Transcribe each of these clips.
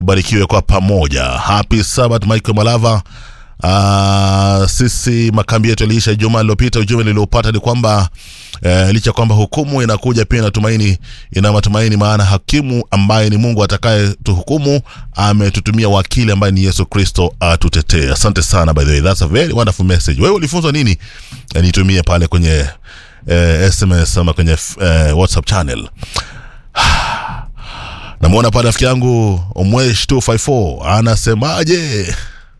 barikiwe kwa pamoja. Happy Sabbath Michael Malava. Uh, sisi makambi yetu yaliisha juma lililopita. Ujumbe niliopata ni kwamba uh, licha kwamba hukumu inakuja pia ina tumaini, ina matumaini, maana hakimu ambaye ni Mungu atakaye tuhukumu ametutumia wakili ambaye ni Yesu Kristo atutetee. Asante sana, by the way, that's a very wonderful message. Wewe ulifunzwa nini? Eh, nitumie pale kwenye eh, SMS ama kwenye eh, WhatsApp channel. Namwona pale rafiki yangu Omwesh 254 anasemaje?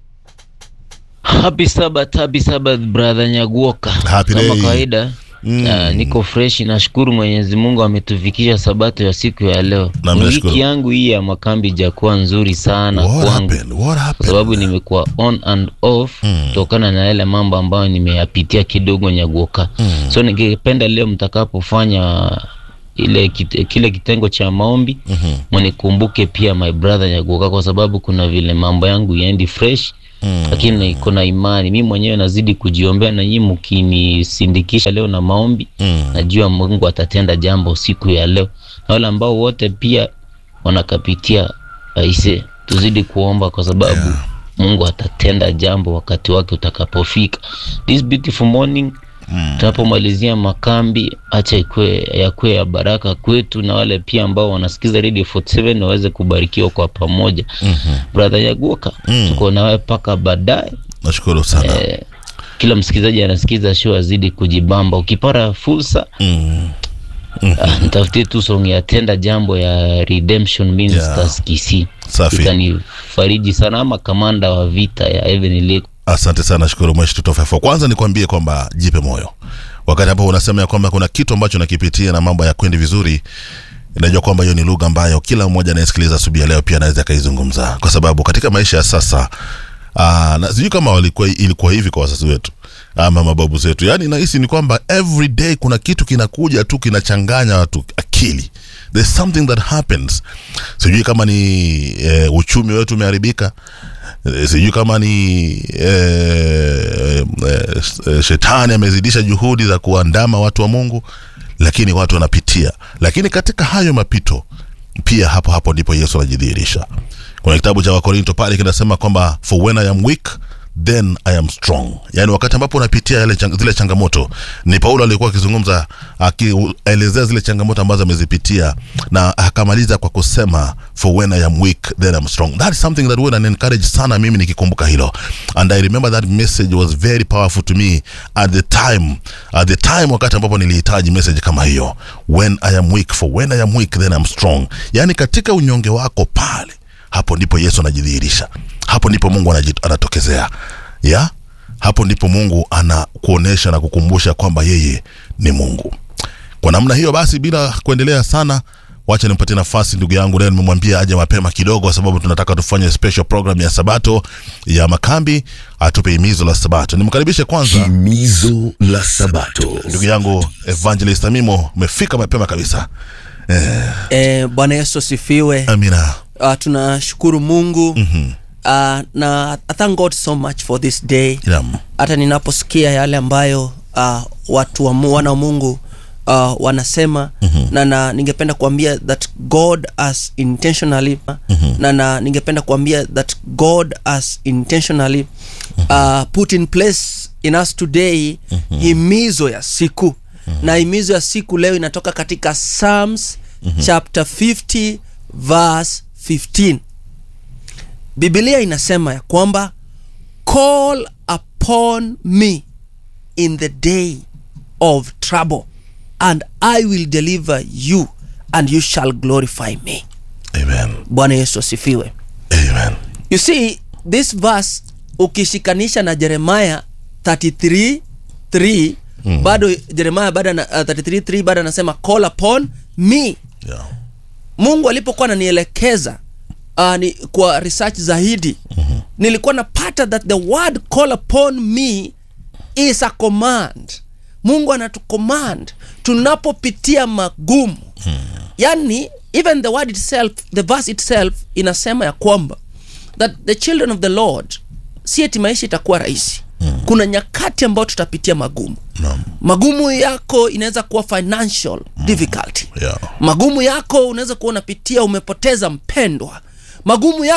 Happy Sabbath, happy Sabbath brother Nyaguoka. Happy Kama day. kawaida Mm. ah, niko fresh, nashukuru Mwenyezi Mungu ametufikisha sabato ya siku ya leo. Na mimi nashukuru. Wiki yangu hii ya makambi ijakuwa nzuri sana What kwangu happened? What kwa happened? sababu nimekuwa on and off kutokana na yale mambo ambayo nimeyapitia kidogo Nyaguoka. So ningependa leo mtakapofanya ile kit, kile kitengo cha maombi Mhm. mnikumbuke pia my brother Nyaguoka, kwa sababu kuna vile mambo yangu yaendi fresh Mm. lakini kuna imani mi mwenyewe nazidi kujiombea na nyinyi mkinisindikisha leo na maombi Mm. najua mungu atatenda jambo siku ya leo na wale ambao wote pia wanakapitia aise tuzidi kuomba kwa sababu Yeah. mungu atatenda jambo wakati wake utakapofika this beautiful morning Mm. tunapomalizia makambi acha ikue yakuwe ya baraka kwetu na wale pia ambao wanasikiza radio 47 waweze kubarikiwa kwa pamoja Mhm. brother yaguoka Mm. tuko nawe mpaka baadaye Nashukuru sana. eh, kila msikilizaji anasikiza show azidi kujibamba ukipata fursa Mm. ah, nitafutie tu song ya tenda jambo ya redemption ministers kisi Safi. itanifariji sana ama kamanda wa vita ya Heavenly Lake Asante sana, shukuru Mweshi tutofefo. Kwanza nikwambie kwamba jipe moyo wakati ambapo unasema ya kwamba kuna kitu ambacho nakipitia na mambo ya kwendi vizuri. Najua kwamba hiyo ni lugha ambayo kila mmoja anayesikiliza asubuhi ya leo pia anaweza akaizungumza, kwa sababu katika maisha ya sasa aa, na sijui kama walikuwa ilikuwa hivi kwa wazazi wetu ama mababu zetu. Yani nahisi ni kwamba every day kuna kitu kinakuja tu kinachanganya watu akili. There's something that happens. Sijui kama ni e, uchumi wetu umeharibika Eh, sijui kama ni eh, eh, eh, shetani amezidisha juhudi za kuandama watu wa Mungu, lakini watu wanapitia. Lakini katika hayo mapito pia hapo hapo ndipo Yesu anajidhihirisha. Kuna kitabu cha Wakorinto pale kinasema kwamba for when I am weak then I am strong. Yaani wakati ambapo unapitia yale chang, zile changamoto, ni Paulo alikuwa akizungumza akielezea zile changamoto ambazo amezipitia, na akamaliza kwa kusema for when I am weak then I'm strong. That is something that would encourage sana mimi nikikumbuka hilo, and I remember that message was very powerful to me at the time, at the time wakati ambapo nilihitaji message kama hiyo, when I am weak for when I am weak then I'm strong. Yaani katika unyonge wako pale hapo ndipo Yesu anajidhihirisha, hapo ndipo Mungu anaji- anatokezea ya hapo ndipo Mungu anakuonesha na kukumbusha kwamba yeye ni Mungu. Kwa namna hiyo basi, bila kuendelea sana, wacha nimpatie nafasi ndugu yangu leo. Nimemwambia aje mapema kidogo, kwa sababu tunataka tufanye special program ya Sabato ya makambi, atupe himizo la Sabato. Nimkaribishe kwanza Himizo la Sabato. ndugu yangu Evangelist Amimo, umefika mapema kabisa. Eh, Eh, Bwana Yesu asifiwe. amina. Uh, tunashukuru Mungu Mhm. uh, na I thank God so much for this day. Naam. Hata ninaposikia yale ambayo uh, watu wa mu- wana wa Mungu uh, wanasema na, na ningependa kuambia that God has intentionally na, na ningependa kuambia that God has intentionally uh, put in place in us today himizo ya siku na himizo ya siku leo inatoka katika Psalms chapter 50 verse 15 Biblia inasema ya kwamba call upon me in the day of trouble and I will deliver you and you shall glorify me. Amen. Bwana Yesu asifiwe. Amen. You see this verse ukishikanisha na Jeremiah 33 3 bado Jeremiah bado na, uh, 33 3 bado anasema call upon me Yeah. mungu alipokuwa ananielekeza uh, ni, kwa research zaidi mm-hmm. nilikuwa napata that the word call upon me is a command mungu anatucommand tunapopitia magumu hmm. yani even the word itself the verse itself inasema ya kwamba that the children of the lord si eti maisha itakuwa rahisi hmm. kuna nyakati ambayo tutapitia magumu Naam. magumu yako inaweza kuwa financial difficulty Yeah. magumu yako unaweza kuwa unapitia umepoteza mpendwa magumu yako